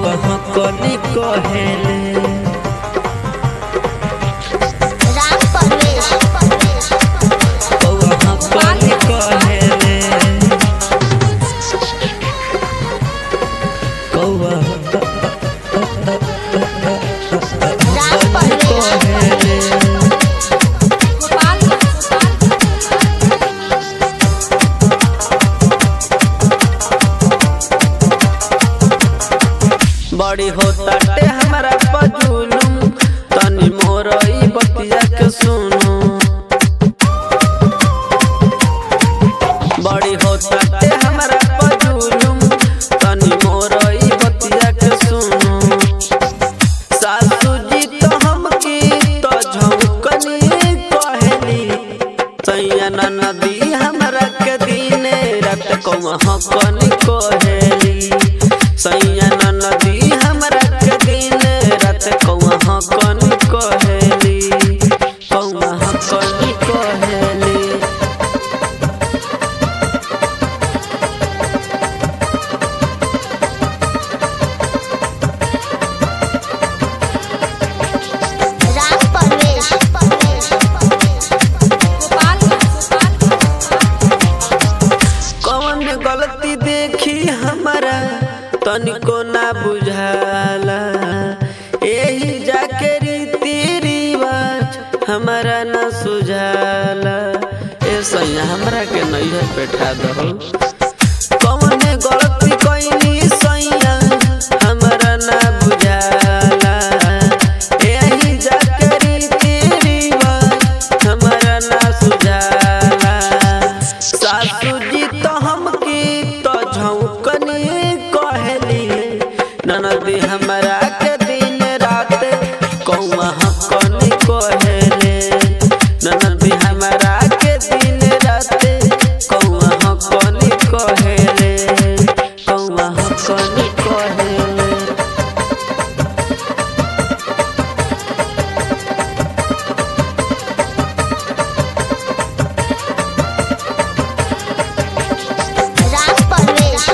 कौआ हकनी कहेले राम परवेश कौआ हकनी कहेले कौआ राम परवेश कहेले बड़ी होता टे हमारा पजुलुम तनी मोर ई बतिया के सुनो बड़ी होता टे हमारा पजुलुम तनी मोर ई बतिया के सुनो सासू जी तो हमकी तो झमकनी कहली सैया नदी हमरा के दिने रात कौआ हकनी कहली सैया नदी हमरा के दिने रात कौआ हकनी कहली कौआ हकनी कहली राम परवेश कौन गलती देखी हमारा तनिको ना बुझाला यही जाके रीति रिवाज हमारा ना सुझाला ए सैया हमरा के नैहर बैठा दहो कौन गलती कैनी सैया हमरा ना बुझाला यही जाके रीति रिवाज हमारा ना सुझाला सासू जी तो हमकी तो झौकनी कहली ननदी हमरा के दिन रात कौआ हकनी कहले ननदी हमरा के दिन रात कौआ हकनी कहले कौआ हकनी कहले राम परवेश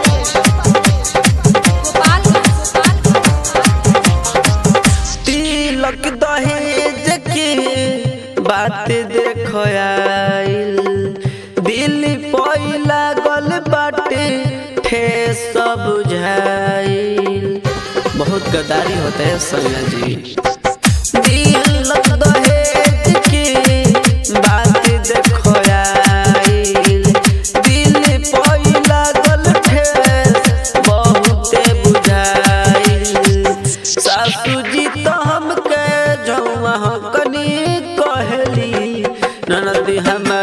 तिलक दहेज के बात देखो आइल दिल पहिला गल बाटे ठेस बुझाइल बहुत गदारी होता है सैया जी तिलक दहेज के बात देखो आइल दिल पहिला गल ठेस बहुते बुझाइल सासू जी तो हमके जौआ कनी कहली ननदी हम